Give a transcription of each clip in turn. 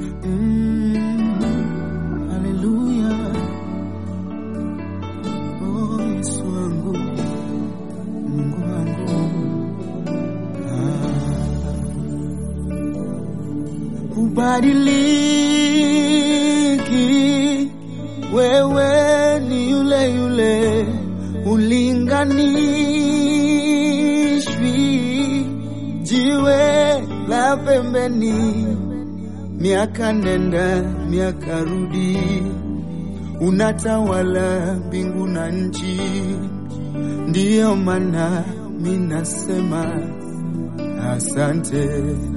Mm, haleluya. Oh, Yesu wangu, Mungu wangu. Ah. Ubadiliki, wewe ni yule yule, ulinganishwi, jiwe la pembeni, miaka nenda miaka rudi, unatawala mbingu na nchi, ndiyo maana minasema asante.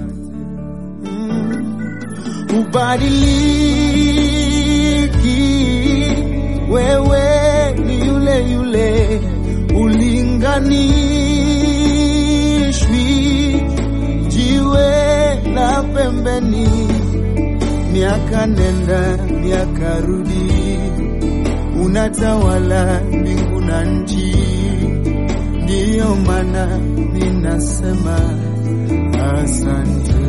Mm. Ubadiliki, wewe ni yule yule, ulinganishwi, jiwe la pembeni, miaka nenda miaka rudi, unatawala mbingu na nchi, ndiyo maana ninasema asante.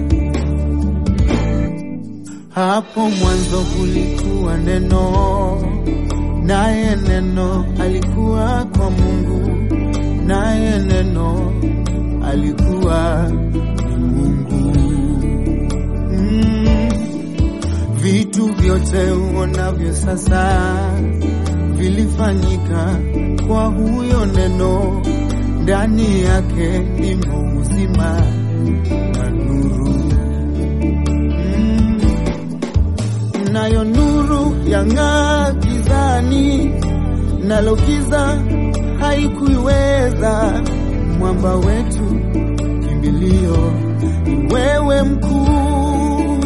Hapo mwanzo kulikuwa neno, naye neno alikuwa kwa Mungu, naye neno alikuwa ni Mungu. Mm. Vitu vyote uonavyo sasa vilifanyika kwa huyo neno, ndani yake limo uzima na nuru. Mm. Nayo nuru yang'aa gizani, nalo giza haikuiweza. Mwamba wetu kimbilio, ni wewe mkuu.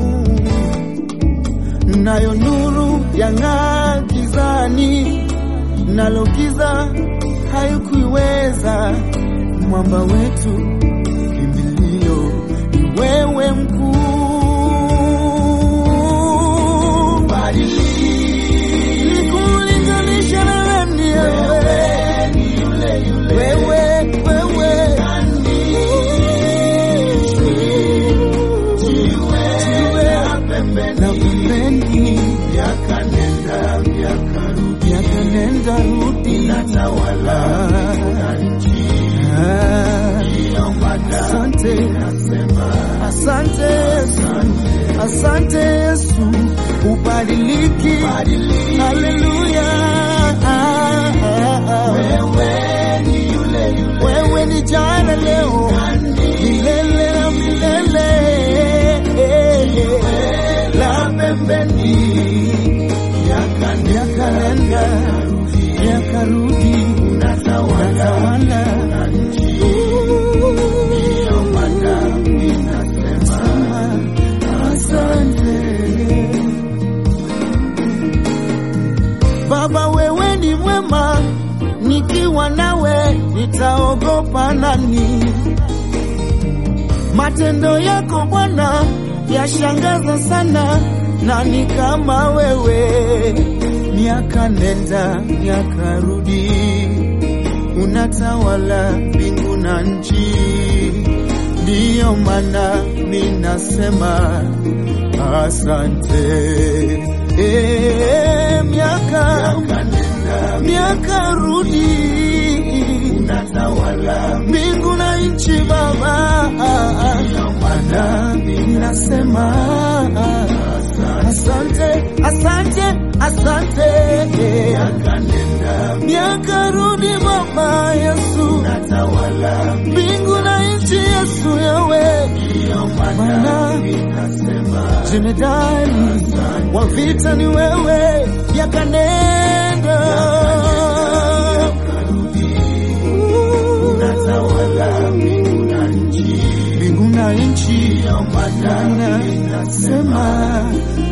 Nayo nuru yang'aa gizani, nalo giza haikuiweza. Mwamba wetu kimbilio, ni wewe mkuu. Nikulinganisha na nani wewe? Wewe, wewe. Jiwe la pembeni. Miaka nenda rudi. Ah. Asante, asante Yesu, asante Yesu, ubadiliki. Haleluya, wewe ni jana, leo, milele na milele. La pembeni, miaka nenda, miaka rudi, unatawala Asante Baba, wewe ni mwema, nikiwa nawe nitaogopa nani? Matendo yako Bwana yashangaza sana, nani kama wewe? Miaka nenda miaka rudi, unatawala mbingu na nchi, ndiyo maana minasema asante. E, miaka miaka rudi, unatawala mbingu na nchi Baba, maana minasema asante, asante, asante. Miaka rudi Baba Yesu, mbingu na nchi Yesu yawe, maana jemedali wa vita ni wewe, yakanenda mbingu na nchi, maana sema